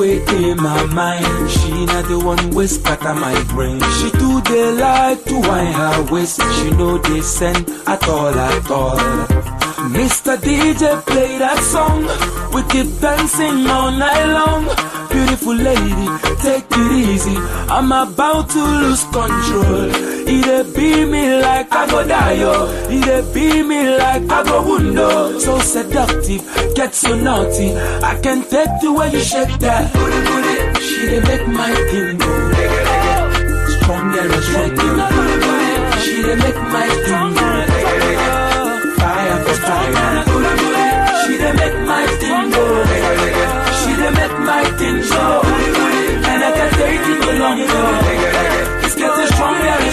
way in my mind. She not the one way scatter my brain. She do the like to wind her waist. She know they send at all at all. Mr. DJ play that song. We keep dancing all night long. Beautiful lady, take it easy. I'm about to lose control. It be me like I go die, yo. It be me like I go wundo. So seductive, get so naughty. I can take the way you shake that. Booty, booty. She dey make my thing go. Stronger and stronger. She dey make my thing go. Fire for fire. She dey make my thing go. She dey make my thing go. And I can take it no longer. It's getting stronger and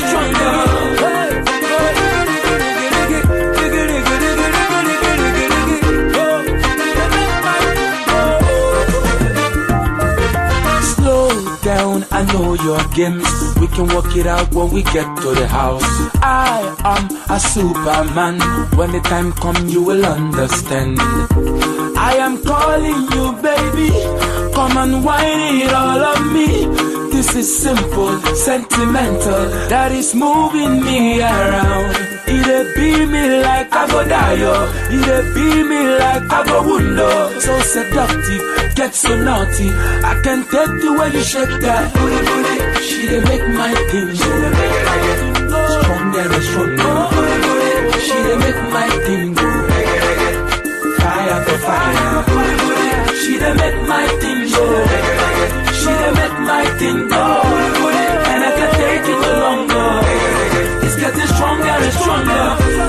stronger. Slow down, I know your games. We can work it out when we get to the house. I am a superman. When the time comes, you will understand. I am calling you, baby. Come and whine it all on me. This is simple, sentimental. That is moving me around. It be me like I go die, yo. It be me like I go wundo. So seductive, get so naughty. I can take the way you shake that booty, booty. She dey make my thing go stronger and stronger. She dey make my thing go fire for fire. She dey make my thing go. She dey make my thing go. And I can take it no longer. It's getting stronger and stronger.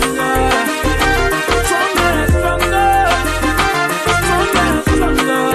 Stronger and stronger. Stronger and stronger.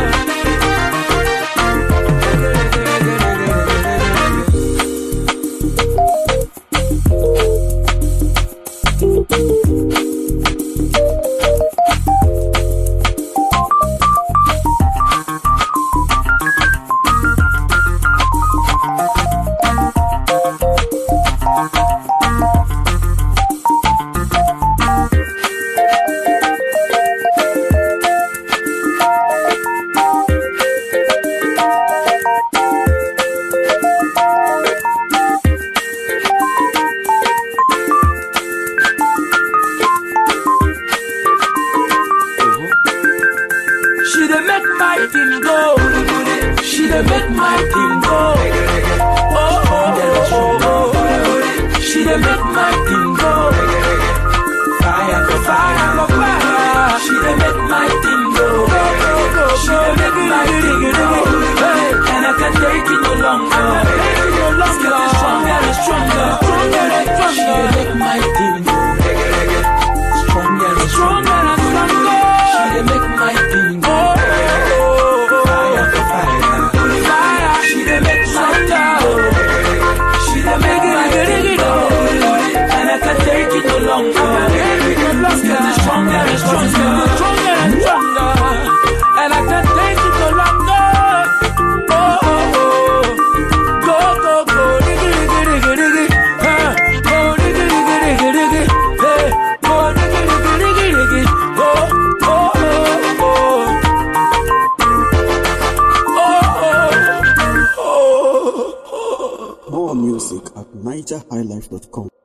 She dey make my thing go. She dey make my thing go. Oh, oh, oh, oh. She dey make my thing go. Fire for fire for fire. She dey make my thing go. She dey make my thing go. Hey, and I can take it no longer. It's getting stronger and stronger. She dey make my thing go. Stronger and stronger and stronger. She dey make my thing go. Fire for fire. Fire. She dey make my thing go. She dey make my thing go. And I can take it no longer. It's getting stronger and stronger. Stronger and stronger. And I can take it no longer. Oh, oh, oh. Go, go, go. Diggy, diggy, diggy, diggy. Huh. Go, diggy, diggy, diggy, diggy. Hey. Go, diggy, diggy, diggy, diggy. Oh, oh, oh, oh. Oh, oh, oh. More music at nigerhighlife.com.